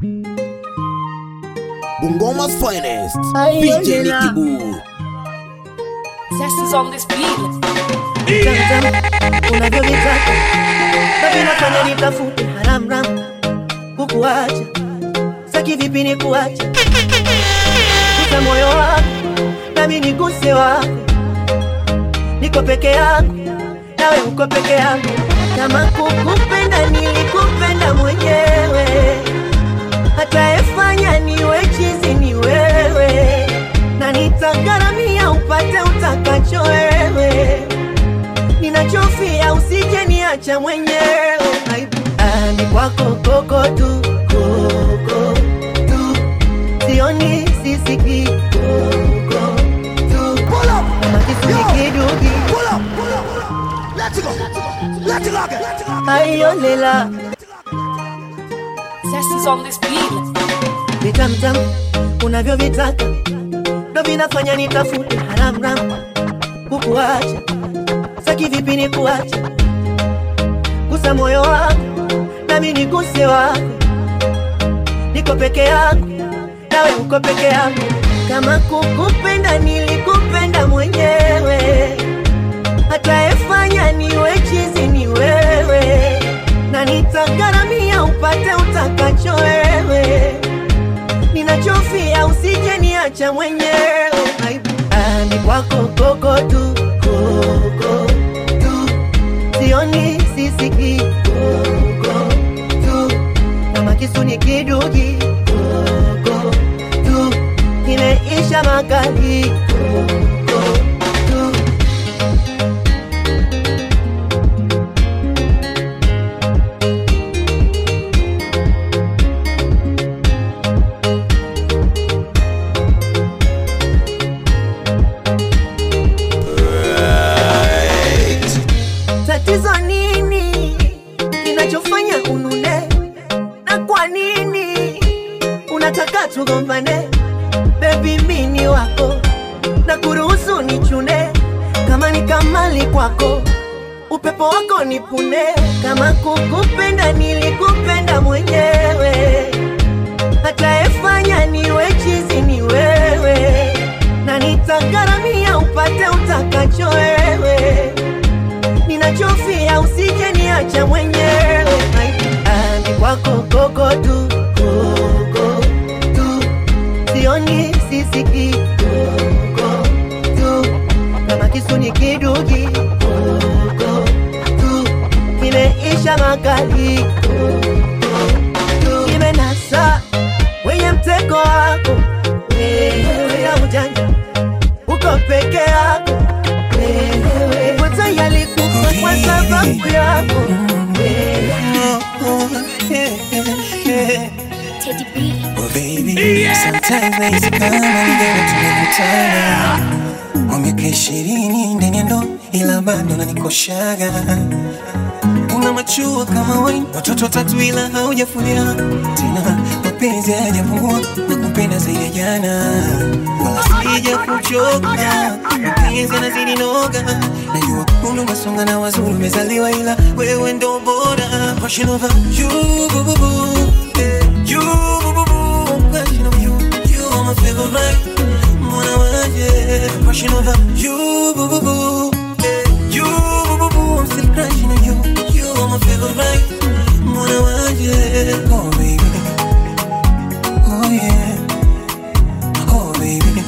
Bungoma's finest. Ay, DJ oye, la- Nicky Boo. Zest is on this beat. Tamtam, unavyovitaka ndo vinafanya nitafute haramram kukuacha saki vipi ni kuacha gusa moyo wako nami niguse wako niko peke yangu nawe uko peke yangu kama kukupenda nilikupenda mwenyewe hataefanya niwe chizi ni wewe na nitagharamia upate utakacho wewe ninachofia usije niacha mwenyewe Aibu. Ah, ni kwako koko tu koko tu sioni sisiki koko tu kama kisu ni kidugi aiolela Zest is on this beat. vitamtam unavyovitaka ndo vinafanya nitafute haramram kukuacha saki vipi ni kuacha gusa moyo wangu nami niguse wako niko peke yangu nawe uko peke yangu kama kukupenda nilikupenda mwenyewe hataefanya niwe chizi ni wewe na nitagharamia upate utakacho wewe ninachofia usije niacha mwenyewe Aibu. Ah, ni kwako koko tu koko tu sioni sisiki koko tu kama kisu ni kidugi koko tu kimeisha makali koko tu tatizo nini kinachofanya unune na kwa nini unataka tugombane bebi mini wako na kuruhusu nichune kama ni kamali kwako upepo wako nipune kama kukupenda nilikupenda mwenyewe hataefanya niwe chizi ni wewe na nitagharamia upate utakacho wewe ninachofia usije niacha mwenyewe Ah, ni kwako koko tu koko tu sioni sisiki koko tu kama kisu ni kidugi koko tu kimeisha makali koko tu kimenasa wenye mtego wako wewe ya ujanja uko peke yako wewe wote yalikufa kwa sababu yako wewe Teddy B. Oh baby, sometimes nahisi kama ningeweza tumekutana kwa miaka ishirini ndani ya ndoa, ila bado nanikoshaga. Una machua kama wine, watoto watatu ila haujafulia tena, mapenzi hayajapungua na kupenda zaidi ya jana, wala sija kuchoka, mapenzi yanazidi noga. Najua umri umesonga na wazuri umezaliwa, ila wewe ndo bora. Passion over you, boo, boo, boo. You, boo, boo, boo. Passion over you, you are my favorite. Mwana wanje, passion over you, boo, boo, boo. You, boo, boo, boo. I'm still crushing on you. You are my favorite. Mwana wanje, oh baby, oh yeah, oh baby.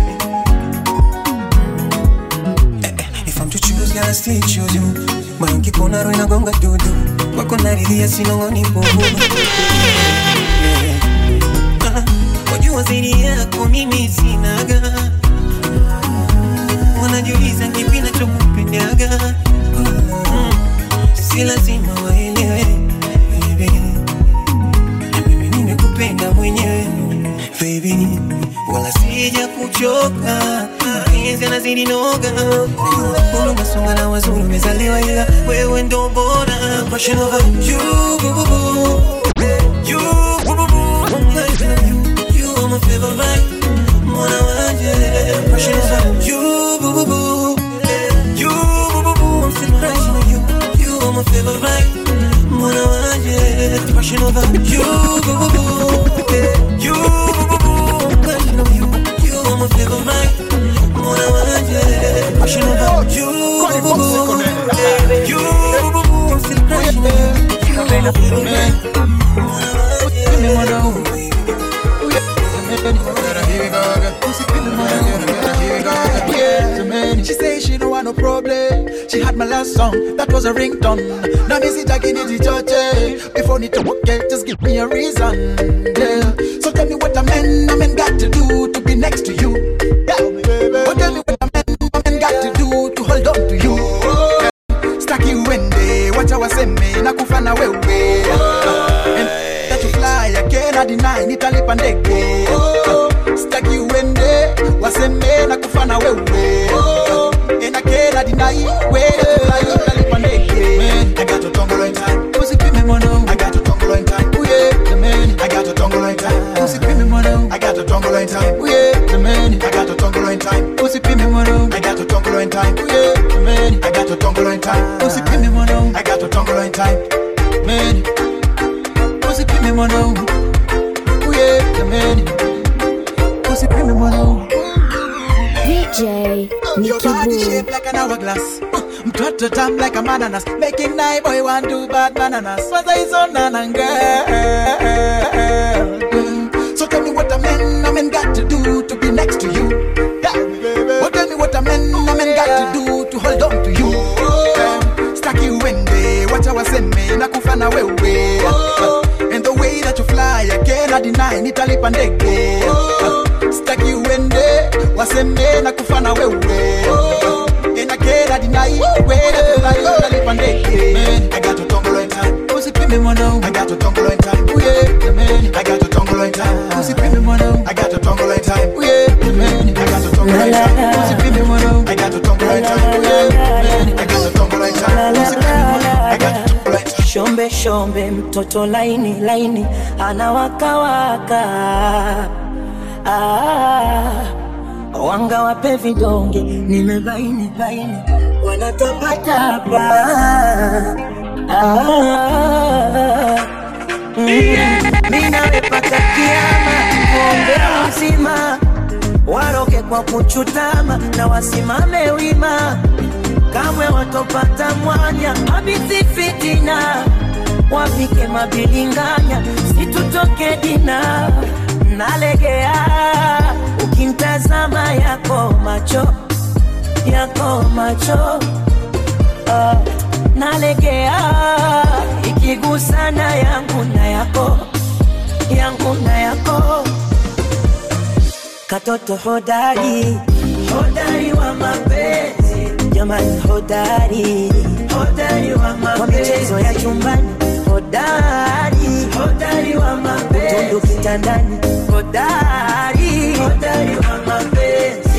If I'm to choose, gotta still choose you. Moyo ukikona roho inagonga dudu, wako naridhia sinong'oni mbovu. Yeah. Ah, Wajua zaidi yako mimi sinaga, wanajiuliza kipi nachokupendaga. Mm, Si lazima waelewe baby, mimi nimekupenda mwenyewe baby, wala sija kuchoka, mapenzi yanazidi noga. Najua umesonga na wazuri umezaliwa, ila wewe ndo bora. Passion over you, boo, boo, boo. You, boo, boo, boo. You, you are my favorite. Mwana wanje. Passion over you, boo, boo, boo. You, boo, boo, boo. I'm still crushing on you. You are my favorite. Mwana wanje. Passion over you, boo, boo, boo. You, you, I'm still crushing She say she no want no problem. She had my last song, that was a ringtone. Now me see tagging it church. Before need to work it, just give me a reason. Yeah. So tell me what a man, a man got to do to be next to you. Yeah. Oh, tell me what a man, a man got to do to hold on to you. Yeah. Staki wende, wacha waseme na kufana wewe. And that you fly again, I deny, nitalipa ndege. Staki wende, waseme na kufana wewe. And again, I deny, wewe fly, nitalipa ndege. I got to tongo in time. Usipime mono. I got to tongo in time. Ooh yeah, the man. I got to tongo in time. Usipime mono. I got to tongo in time. Ooh yeah, the man. I got to tongo in time. Usipime mono. I got to tongo in time. Ooh yeah, the man. I got to tongo in time. Usipime mono. I got to tongo in time. Man. Usipime mono. Ooh yeah, the man. Usipime mono. DJ Your body Nicky Boo. shaped like an hourglass. Mtoto tam like a bananas. Making night boy want to bad bananas. Was I so nan girl? So tell me what a man, a man got to do to be next to you. Yeah. Oh, tell me what a man, a man got to do to hold on to you. Yeah. Staki wende, wacha waseme na kufana wewe. And the way that you fly, I cannot deny, nitalipa ndege. Staki wende, waseme na kufana wewe. And I cannot deny, way that you fly, nitalipa ndege. I got to tongo in time. Usipime mwana, I got to tongo in time. Ooh yeah, the man. I got to tongo in time. Usipime mwana, I got to tongo in time. Ooh yeah, the man. I got to tongo in time. Usipime mwana, I got to tongo in time. Ooh yeah, the man. I got to tongo in time. Usipime mwana, I got to tongo in time. Shombe shombe mtoto laini laini anawakawaka ah, wanga wape vidonge nimebaini baini wanatapatapa ah, mm, minawepata kiama tuombe uzima waroge kwa kuchutama na wasimame wima kamwe watopata mwanya abisi fitina wapike mabilinganya situtoke dina nalegea ukimtazama yako macho yako macho ah, nalegea ikigusana yangu na yako yangu na yako katoto hodari hodari wa mapenzi jamani hodari hodari wa mapenzi kwa michezo ya chumbani hodari hodari wa mapenzi utundu kitandani hodari hodari wa mapenzi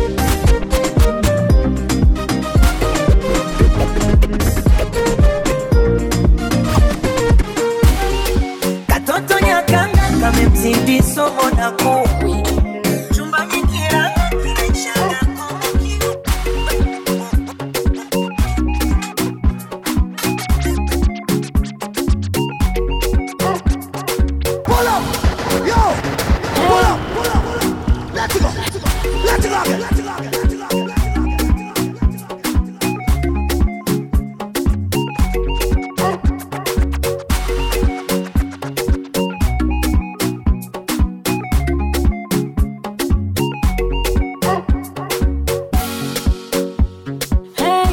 katoto nyakanga kamemzidi somo na kumi chumbani kiranga kinaishara kokiwa Pull up! Yo! Pull up! Pull up! Let's go! Let's go! again. Let's go! again. Let's go! again. Hey,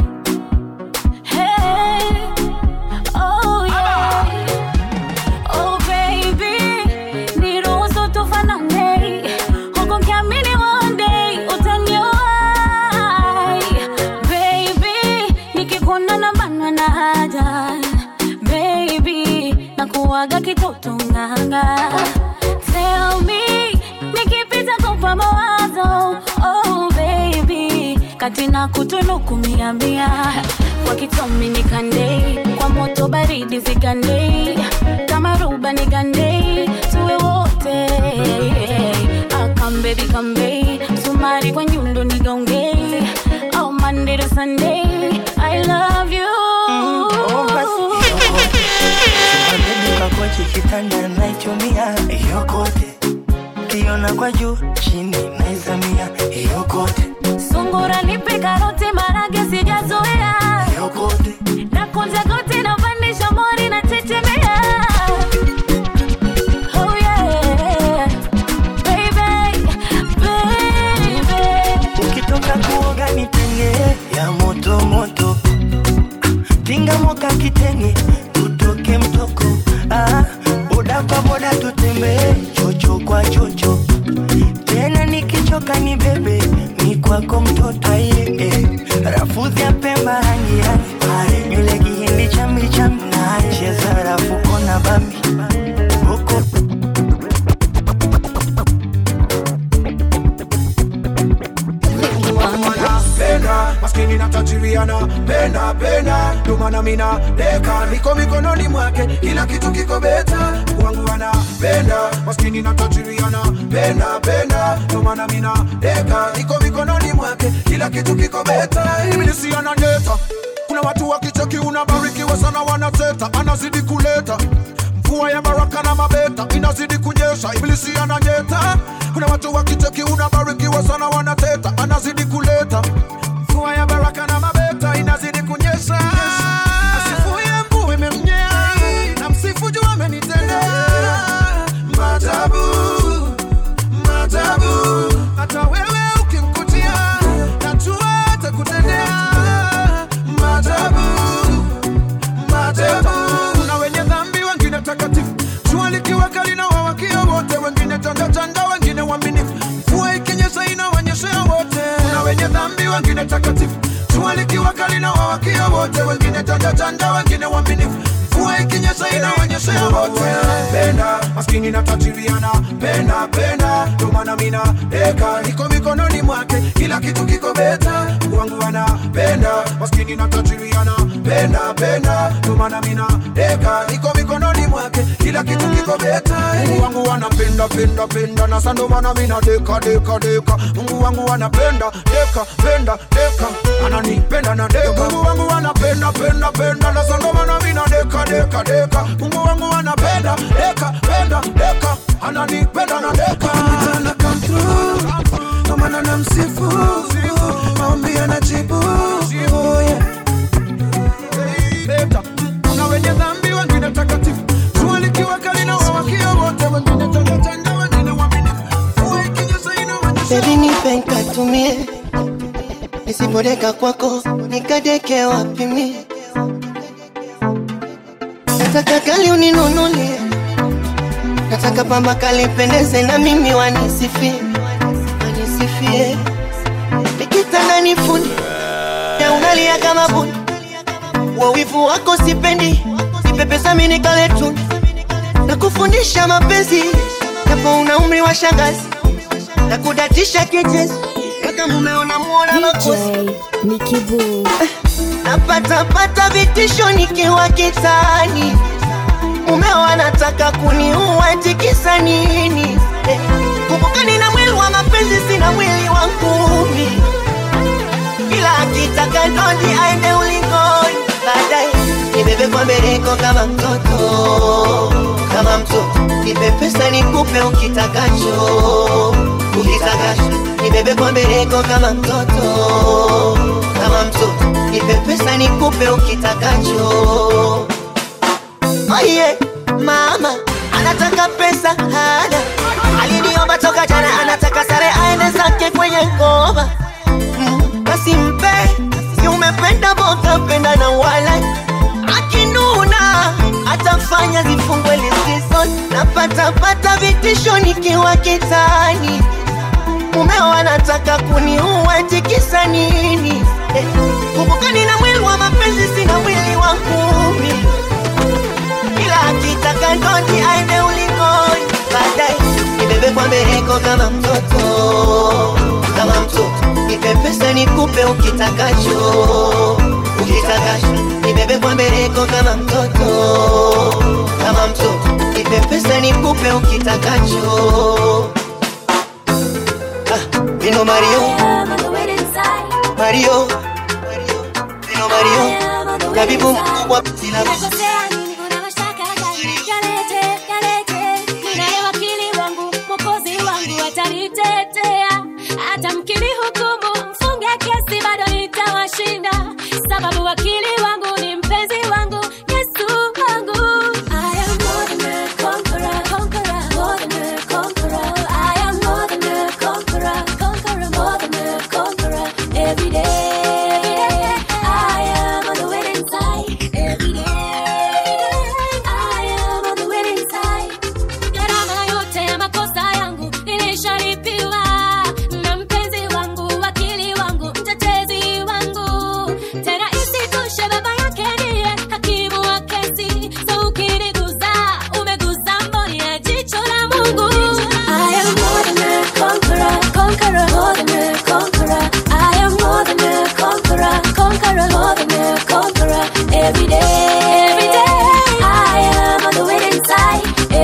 hey, oh yeah, oh baby, niruhusu tufanane, huku nikiamini one day utaniwahi. Baby, nikikuona nabanwa na haja. Baby, nakuwaga kitoto nganga. Tell me, nikipita kupa mawazo, oh baby, kati na kutunuku mia mia kwa kitomi nikande kwa moto baridi zigande kama ruba nigande tuwe wote akambebi kambe sumari kwa nyundo nigonge oh Monday to Sunday I love you Baby kakochi kitanda naichumia hiyo kote kiona kwa juu chini naizamia hiyo kote sungura nipe karoti genge tutoke mtoko ah, boda kwa boda tutembee chocho kwa chocho tena nikichoka ni bebe ni kwako mtoto aye eh. rafudhi ya pemba rangi rangi nywele kihindi chambi chambi cheza rafuko na bambi huko penda maskini na tajiriana penda penda ndomana mina deka niko mikononi mwake kila kitu kiko beta wangu anapenda maskini na tajiriana penda penda ndomana mina deka niko mikononi mwake kila kitu kiko beta ibilisi ananeta kuna watu wakicheki unabarikiwa sana wanateta anazidi kuleta mvua ya baraka na mabeta inazidi kunyesha ibilisi ananyeta kuna watu wakicheki unabarikiwa sana wanateta anazidi kuleta mvua ya baraka na mabeta inazidi kunyesha asifuye mvua imemnyea na msifu juu amenitendea maajabu maajabu hata wewe ukimkutia najua atakutendea maajabu maajabu kuna wenye dhambi wengine takatifu jua likiwa kali na wawakia wote wengine tandatanda wengine waaminifu mvua ikinyesha inawanyeshea wote kuna wenye dhambi wengine takatifu jua likiwa kali na wawakia wote wengine tandatanda wengine waaminifu mvua ikinyesha inawanyeshea wote penda maskini na tajiriana penda penda ndomana mina deka iko mikononi mwake kila kitu kiko beta wangu anapenda maskini na tajiriana penda penda ndomana mina deka iko mikononi mwake kila kitu kiko beta Mungu wangu anapenda penda penda na sando mana mina deka deka deka Mungu wangu anapenda deka penda deka ananipenda na deka Mungu wangu anapenda penda penda na sando mana mina deka deka deka Mungu wangu anapenda deka penda deka ananipenda na deka ana come through kama na namsifu maombi anajibu oh yeah leta kuna wenye dhambi wengine takatifu jua likiwa kali na wawakia wote wengine tandatanda wengine waaminifu mvua ikinyesha inawanyesha Baby nipe nkatumie nisipodeka kwako nikadeke wapi mie nataka kali uninunulie nataka pamba kali pendeze na mimi wanisifie wanisifie nikitanda nifuni na unalia kama buni wawivu wako sipendi nipepesa mini kaletuni na kufundisha mapenzi japo una umri wa shangazi na kudatisha kichezi mpaka mumeona muona makosi Nikibu napatapata vitisho nikiwa kitani mumeo anataka kuniua tikisa nini eh, kumbuka nina mwili wa mapenzi sina mwili wa ngumi ila akitaka ndondi aende ulingoni baadaye nibebe kwa mbeleko kama mtoto kama mtoto nipe pesa nikupe ukitakacho ukitakacho nibebe kwa mbeleko kama mtoto kama mtoto nipe pesa nikupe ukitakacho Oye, mama anataka pesa hana, aliniomba toka jana, anataka sare aende zake kwenye ngoma. Mm, Basi mpe, si umependa boga, penda na wala akinuna atafanya zifungwe lizizo, napata pata vitisho nikiwa kitani mumeo anataka kuniua tikisa nini eh, kumbuka nina mwili wa mapenzi sina mwili wa ngumi ila akitaka ndondi aende ulingoni baadaye nibebe kwa mbeleko kama mtoto kama mtoto nipe pesa nikupe ukitakacho ukitakacho nibebe kwa mbeleko kama mtoto kama mtoto nipe pesa nikupe ukitakacho ah, Vino Mario Mario Vino Mario Kabibu mkubwa sina Nakosea nini? Kuna mashtaka gani? Yalete, yalete. Ninaye wakili wangu, mwokozi wangu atanitetea. Hata mkinihukumu, mfunge kesi, bado nitawashinda. Sababu wakili wangu ni mpenzi wangu, Yesu wangu. I am more than a conqueror, conqueror, more than a conqueror. I am more than a conqueror, conqueror, more than a conqueror. Every day, I am on the winning side. Every day.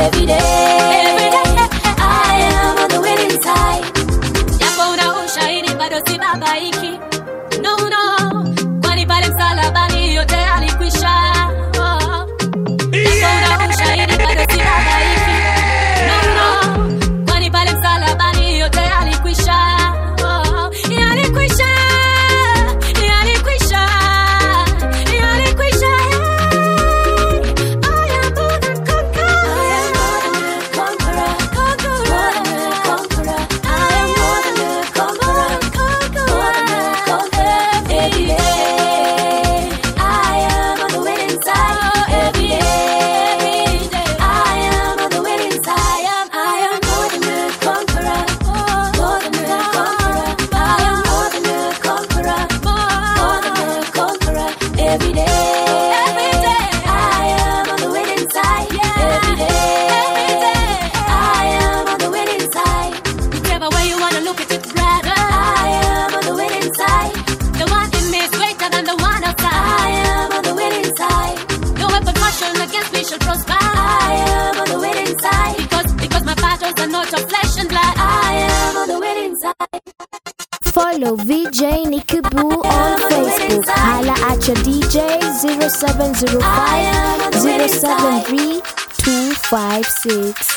every day. Every day, I am on the winning side. japo una ushahidi bado si babaiki no no kwani pale msalabani yote alikwisha oh. japo una ushahidi bado si babaiki no no kwani pale msalabani yote alikwisha oh. yalikwisha yalikwisha yalikwisha I am more than conqueror. More than a conqueror. I am more than a conqueror. More than a conqueror. Every day, I am on the winning side. Every day, I am on the winning side. I am more than a conqueror. More than a conqueror. I am more than a conqueror. More than a conqueror. Every day, every day, I am on the winning side. Every day, every day, I am on the winning side. Whichever way you wanna look at it, brother. I am on the winning side. The one in me is greater than the one outside. I am on the winning side. No weapon fashioned against me shall prosper. I am on the winning side. Because because my battles are not of flesh and blood. I am on the winning side. Follow VJ Nikki Boo on Facebook. Holla at your DJ 0705 073 256.